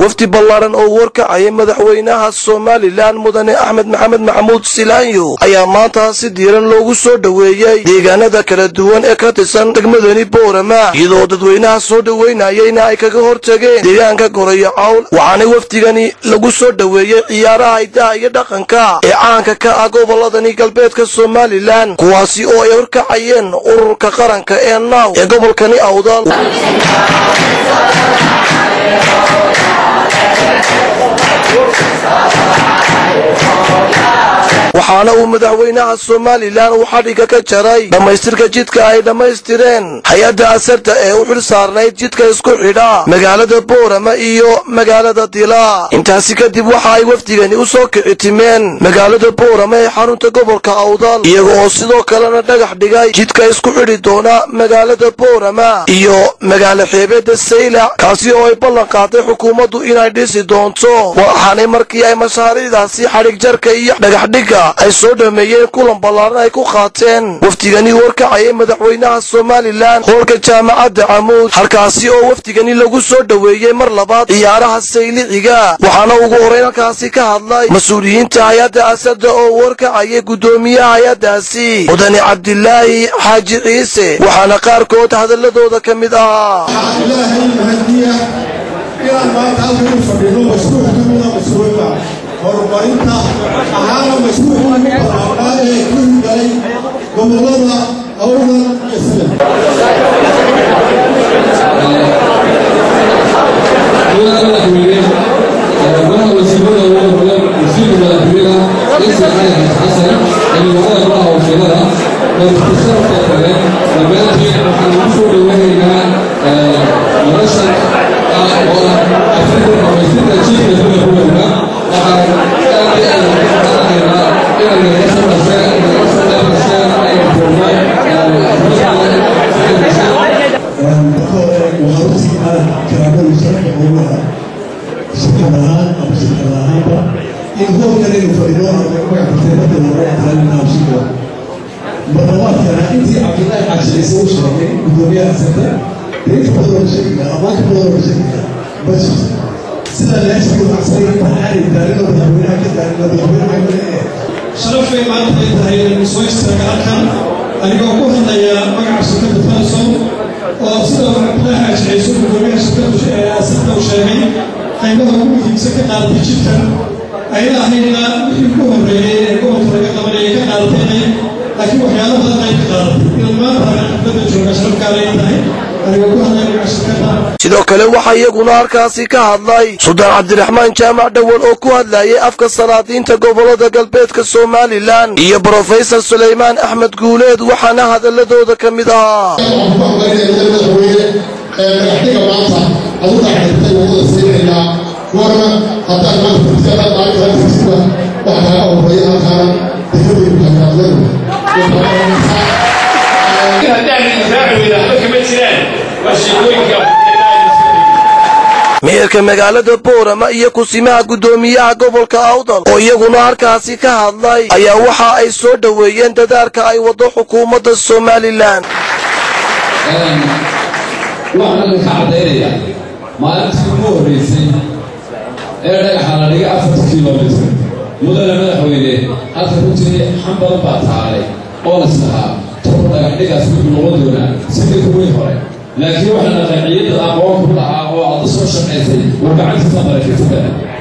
wafdi ballaaran oo warkacaya madaxweynaha somalilan mudane axmed maxamed maxamuud silaanyo ayaa maanta si diiran loogu soo dhoweeyey deegaanada kala duwan ee ka tirsan degmadani boorama iyadoo dadweynaha soo dhoweynayeyna ay kaga hortageen deegaanka gorayo cawl waxaana wafdigani lagu soo dhoweeyey ciyaaraha hidaha iyo dhaqanka ee caanka ka ah goboladani galbeedka somalilan kuwaasi oo ay horkacayeen ururka qaranka ee naaw ee gobolkani awdal waxaana uu madaxweynaha somalilan uu xadhigga ka jaray dhammaystirka jidka ay dhammaystireen hay-adda asarta ee u xil saarnayd jidka isku xidha magaalada boorama iyo magaalada dila intaasi kadib waxa ay wafdigani u soo kici timeen magaalada boorama ee xarunta gobolka awdal iyaga oo sidoo kalena dhagax dhigay jidka isku xidhi doona magaalada boorama iyo magaalo xeebeedda saylac kaasi oo ay ballan qaaday xukuumaddu inay dhisi doonto waxaanay markii ay mashaariicdaasi xadhig jarka iyo dhagaxdhigga ay soo dhameeyeen kulan ballaaran ay ku qaateen wafdigani warkacayay madaxweynaha somalilan hoolka jaamacadda camuud halkaasi oo wafdigani lagu soo dhoweeyey mar labaad ciyaaraha sayliciga waxaana ugu horrayn halkaasi ka hadlay mas-uuliyiinta hay-adda asada oo warkacayay guddoomiyaha hay-addaasi mudane cabdilaahi xaaji ciise waxaana qaarkood hadaladooda ka mid ahaa horumarinta ahaana mashruuca ugu ballaaraa ee ku hirgalay gobollada awdal iyo sida sharaf bay maanta ay tahay inaynu soo istaaga halkan anigoo ku hadlaya magaca shirkadda falson oo sida cabdilaahi ajceyso gudoomiyaha shirkaddu ee asirka uu sheegay qaybaha ugu muhiimsan ka qaadatay jidkan ayna ahayna wixii ku horreeyey ee gobolka laga qabanayay ka qaadatayna laakiin waxyaalo badan ay ka qaadatay inaan maanta haga xafladda jooga sharafkaale ay tahay anigoo ku hadlaya magaca shirkadda sidoo kale waxaa iyaguna halkaasi ka hadlay suldaan cabdiraxmaan jaamac dhowal oo ku hadlayay afka salaadiinta gobolada galbeedka somalilan iyo brofesor sulaymaan axmed guuleed waxaana hadaladooda ka mid ahaa madaxdiga maanta aduga xirtay wadada siinaynaa warna haddaan maanta tirkada maalinta tirsiga wax kaaga horeeya halkaana degmadaygu kakaadladu haddaan raaci weyna waxba kama jiraan waa sheekooyinka meerka magaalada boorama iyo kusimaha guddoomiyaha gobolka awdal oo iyaguna halkaasi ka hadlay ayaa waxa ay soo dhoweeyeen dadaalka ay waddo xukuumadda somalilan waxaan ka caddaynaya maalintii ugu horreysay ee dhagaxa la dhigay afarta kilomitr mudane madaxweyne halka runtii xan badan baa taalay oo las lahaa toban dhagaxdhigaas wuxuu noqon doonaa sidii kuwii hore laakiin waxaa naqay ciidad aqoon ku lahaa oo aada soo shaqaysay uu gacantiisa maraykaysada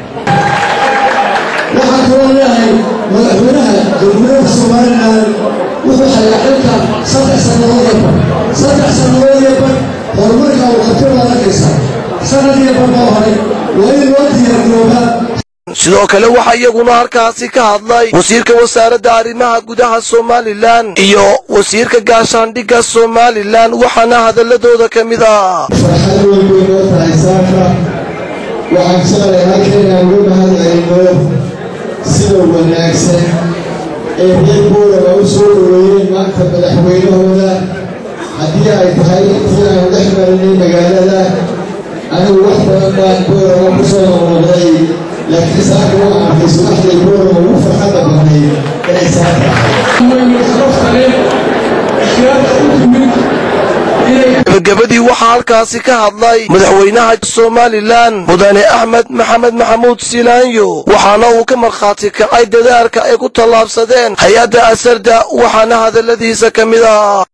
waxaan kaloo leeyahay madaxweynaha jamhuuriyadda somalilan wuxuu hayaa xilka saddex sannadood iyo bar saddex sannadood iyo bar horumarka uu qabtay baad arkaysaa sanad iyo bar baa horay waa in loo diyaargaroobaa sidoo kale waxaa iyaguna halkaasi ka hadlay wasiirka wasaaradda arrimaha gudaha somalilan iyo wasiirka gaashaandhigga somalilan waxaana hadaladooda ka mid ah farxad weyn bay noo tahay saaka waxaan jeclay halkayna ugu mahadcelino sida wanaagsan ee reer boolaba u soo dhoweeyeen maanta madaxweynahooda haddii ay tahay intii aanu dhex marinay magaalada anigu wax badan baan boolaba ku soo noqnoqday laakiin saaka waxaan arkay subaxday boolaba ugu farxadda badnay inay saaka sharafta leh siyaada u timid gabagabadii waxaa halkaasi ka hadlay madaxweynaha somalilan mudane axmed maxamed maxamuud silaanyo waxaana uu ka markhaati kacay dadaalka ay ku tallaabsadeen hay-adda asarda waxaana hadalladiisa ka mid ah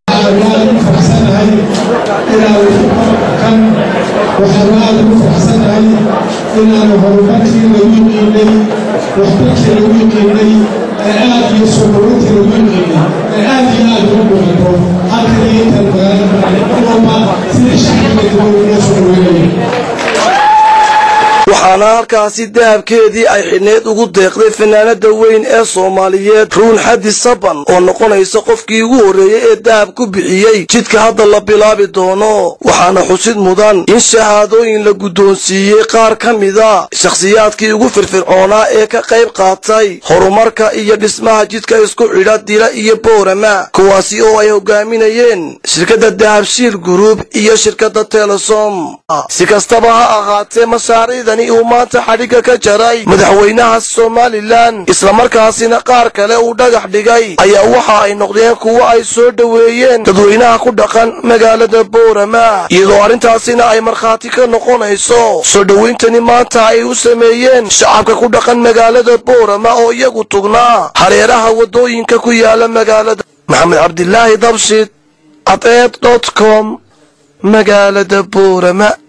waxaan aada ugu faraxsanahay inaanu horumarkii lagu yiqiinay waxbarkii lagu yiqiinay ee aad iyo suuqurintii lagu yiqiinay ee aad iyo aad ugu muuqato halkan iyo intan magaalada walba sidii shacbiga dibadda soo dhaweynaya waxaana halkaasi dahabkeedii ay xidhneed ugu deeqday fanaanada weyn ee soomaaliyeed ruun xadi saban oo noqonaysa qofkii ugu horreeyey ee dahab ku bixiyey jidka hadda la bilaabi doono waxaana xusid mudan in shahaadooyin la guddoonsiiyey qaar ka mida shakhsiyaadkii ugu firfircoonaa ee ka qayb qaatay horumarka iyo dhismaha jidka isku xidha dila iyo boorama kuwaasi oo ay hogaaminayeen shirkadda dahabshiil guruub iyo shirkadda telesom si kastaba ha ahaatee mashaariicdan uu maanta xadhigga ka jaray madaxweynaha somalilan islamarkaasina qaar kale uu dhagax dhigay ayaa waxa ay noqdeen kuwo ay soo dhoweeyeen dadweynaha ku dhaqan magaalada boorama iyadoo arrintaasina ay markhaati ka noqonayso soo dhowayntani maanta ay u sameeyeen shacabka ku dhaqan magaalada boorama oo iyagu tugnaa hareeraha waddooyinka ku yaala magaalada maxamed cabdilaahi dabshid cadeed dot com magaalada boorama